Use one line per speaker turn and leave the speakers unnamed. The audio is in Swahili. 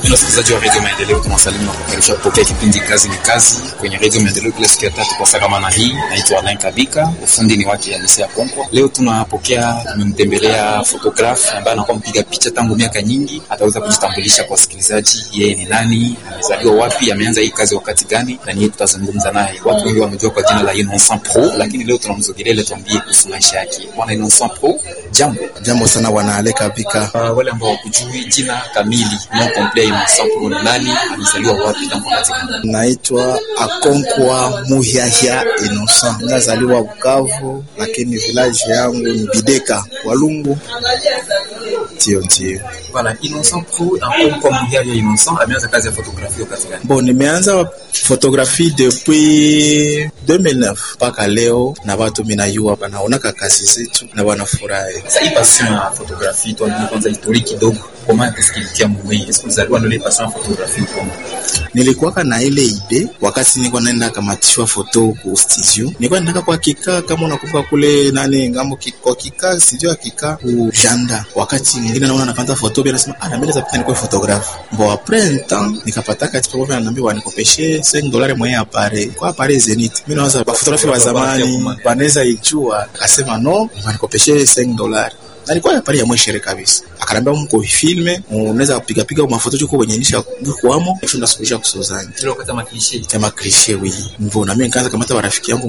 Wapenda wasikilizaji wa Radio Maendeleo, tunawasalimu na kukaribisha kupokea kipindi Kazi ni Kazi kwenye Radio Maendeleo kila siku ya tatu kwa saa kama na hii. Naitwa Alain Kabika, ufundi ni wake Alise ya Konkwa. Leo tunapokea, tumemtembelea photograph ambaye anakuwa mpiga picha tangu miaka nyingi. Ataweza kujitambulisha kwa wasikilizaji, yeye ni nani, amezaliwa wapi, ameanza hii kazi wakati gani, na niye tutazungumza naye. Watu wengi wamejua kwa jina la Innocent Pro, lakini leo tunamzogelea ili tuambie kuhusu maisha yake. Bwana Innocent Pro, jambo.
Jambo sana bwana Ale Kabika.
Uh, wale ambao wakujui jina kamili non complet Innocent Pro ni nani, amezaliwa wapi tangu wakati gani?
Naitwa Akonkwa Muhyahya Innocent. Nazaliwa Bukavu, lakini village yangu ni Bideka Walungu. Ndio, ndio.
Voilà, Innocent Pro Akonkwa Muhyahya Innocent ameanza kazi ya fotografia wakati gani?
Bon, nimeanza photographie depuis 2009 mpaka leo, na watu minayua wanaonaka kazi zetu na wanafurahi.
Sasa hii passion ya fotografia tuambie kwanza historiki kidogo. Comment est-ce qu'il tient mwenyewe? Est-ce que uzaliwa na ile passion ya fotografia uko?
Nilikuwaka na ile ide wakati nilikuwa naenda kamatishwa foto ku studio, nilikuwa nataka kwa kika kama unakumbuka kule nani ngambo ki- kwa kika studio ya kika ku janda. Wakati mwingine naona napata foto pia nasema ah, na mimi napita nikuwa photographe. Bon après un temps nikapata kati pamoja ananiambia wanikopeshe 5 dollars mwenye apare kwa apare Zenith. Mimi nawaza ba photographe wa zamani wanaweza ijua, akasema no, wanikopeshe 5 dollars na alikuwa yapari ya mweshere kabisa, akanambia mko filme unaweza kupiga piga mafoto chuko kwenye nisha kwamo shunda suluhisha kusozani
Ile wakati ya maklishi.
tema cliche oui mvo na mimi nikaanza kamata warafiki yangu